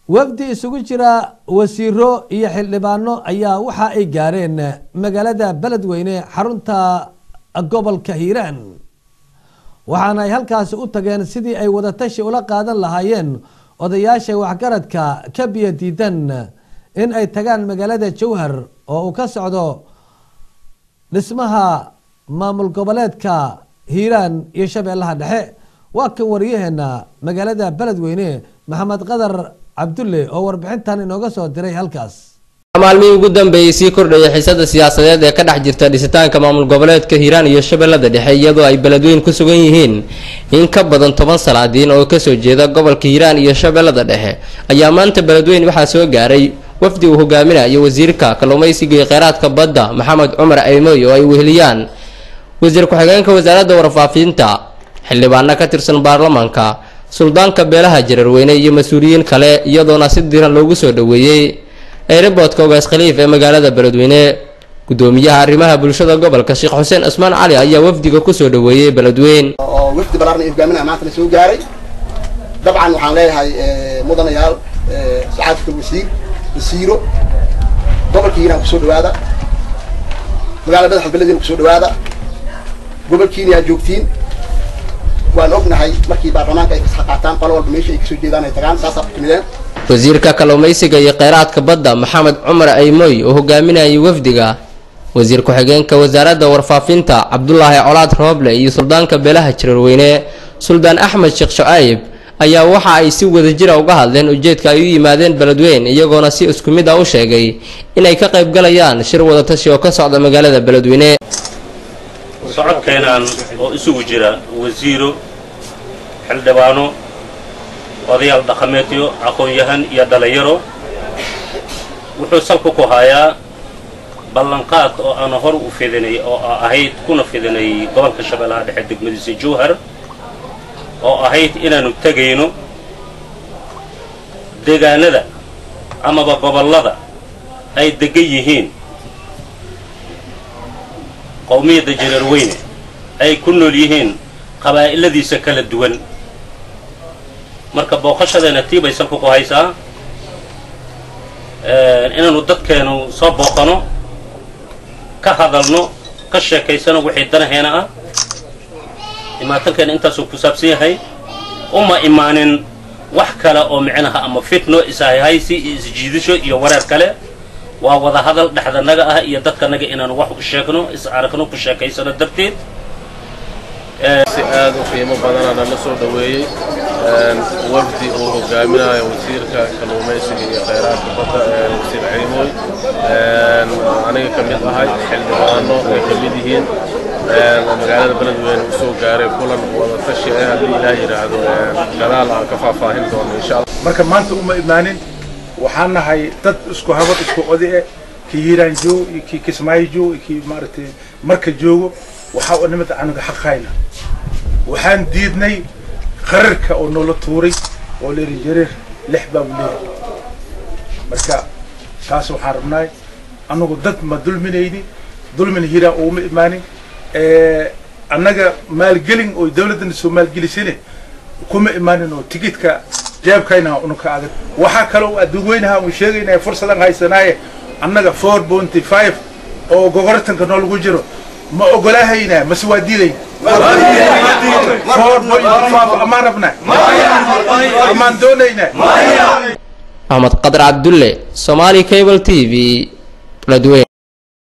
wafdi isugu jira wasiiro iyo xildhibaano ayaa waxa ay gaareen magaalada beledweyne xarunta gobolka hiiraan waxaana ay halkaasi u tageen sidii ay wadatashi ula qaadan lahaayeen odayaasha waxgaradka ka biyo diidan in ay tagaan magaalada jowhar oo uu ka socdo dhismaha maamul goboleedka hiiraan iyo shabeellaha dhexe waa kan wariyaheena magaalada beledweyne maxamed qadar cabdulle oo warbixintan inooga soo diray halkaas maalmihii ugu dambeeyey sii kordhaya xiisada siyaasadeed ee ka dhex jirta dhisitaanka maamul goboleedka hiiraan iyo shabeellada dhexe iyadoo ay beledweyn ku sugan yihiin in ka badan toban salaadiin oo kasoo jeeda gobolka hiiraan iyo shabeellada dhexe ayaa maanta beledweyn waxaa soo gaaray wafdi uu hogaaminayo wasiirka kalluumaysiga iyo kheyraadka badda maxamed cumar aymoy oo ay weheliyaan wasiir ku-xigeenka wasaaradda warfaafinta xildhibaano ka tirsan baarlamaanka suldaanka beelaha jararweyne iyo mas-uuliyiin kale iyadoona si diran loogu soo dhoweeyey eeriboodka ogaas khaliif ee magaalada beledweyne gudoomiyaha arrimaha bulshada gobolka sheekh xuseen cismaan cali ayaa wafdiga kusoo dhoweeyey beledweyn oo wafdi balaarna ay hogaaminaya maanta la soo gaaray dabcan waxaan leeyahay mudanayaal saxaafika wasiir wasiiro gobolka hiiraan kusoo dhawaada magaalada madaxa beledweyne kusoo dhawaada gobolkiina yaa joogtiin waan ognahay markii baarlamaanka ay kasxa qaataan qolo walba meesha ay kasoo jeedaan ay tagaan saasaa ku timideen wasiirka kalluumaysiga iyo kheyraadka badda maxamed cumar aymoy oo hogaaminayay wafdiga wasiir ku-xigeenka wasaaradda warfaafinta cabdulaahi colaad rooble iyo suldaanka beelaha jararweyne suldaan axmed sheekh shucayb ayaa waxa ay si wadajira uga hadleen ujeedka ay u yimaadeen beledweyn iyagoona si isku mid ah u sheegay inay ka qayb galayaan shir wadatashi oo ka socda magaalada beledweyne socodkeenaan oo isugu jira wasiiro xildhibaano odayaal dhaqameedyo aqoon-yahan iyo dhalinyaro wuxuu salku ku hayaa ballanqaad oo aana hor u fidinay oo ahayd kuna fidinay gobolka shabeellaha dhexe degmadiisa jowhar oo ahayd inaanu tegayno deegaanada amaba gobollada ay degan yihiin qowmiyadda jareerweyne ay ku nool yihiin qabaa'iladiisa kala duwan marka booqashadeena tii bay salku ku haysaa inaanu dadkeenu soo booqano ka hadalno ka sheekaysano wixii danaheena ah imaatankeena intaasuu ku saabsan yahay uma imaanin wax kale oo micnaha ama fitno ishayhaysi iyo isjiidasho iyo wareer kale waa wada hadal dhexdanaga ah iyo dadkanaga inaanu wax u sheegno is aragno ku sheekaysano darteed si aad u qiimo badana nala soo dhoweeyey wafdi uu hogaaminayo wasiirka kalluumaysiga iyo kheyraadka badda wasiir ciimooy aniga ka mid ahay xildhibaano ay ka mid yihiin magaalada beledweyne u soo gaaray kulan wadatashi ah haddii ilaah yidhaahdo gadaal aan ka faahfaahin doono insha allah marka maanta uma imaanin waxaan nahay dad isku habad isku odi eh kii hiiraan joogo iyo kii kismaayo joogo iyo kii maaragtay marka joogo waxaa u nimid aniga xaqayna waxaan diidnay qararka oo noola tuuray oo la yidhi jareer lix baa u leeyahay marka taas waxaan rabnaay annagu dad ma dulminayni dulmin hiiraan uguma imaanin annaga maalgelin oo dawladdana soo maalgelisane kuma imaanin oo tigidka jeebkayna unuka adag waxaa kaloo adduweynaha uu sheegaynaya fursadan haysanaaye annaga four bounty five oo gogortanka noolagu jiro ma ogolaahayna mase waa diidayn four bounty five amaan rabnaa amaan doonaynaa axmed qadar cabdulle somaali cable t v beledweyn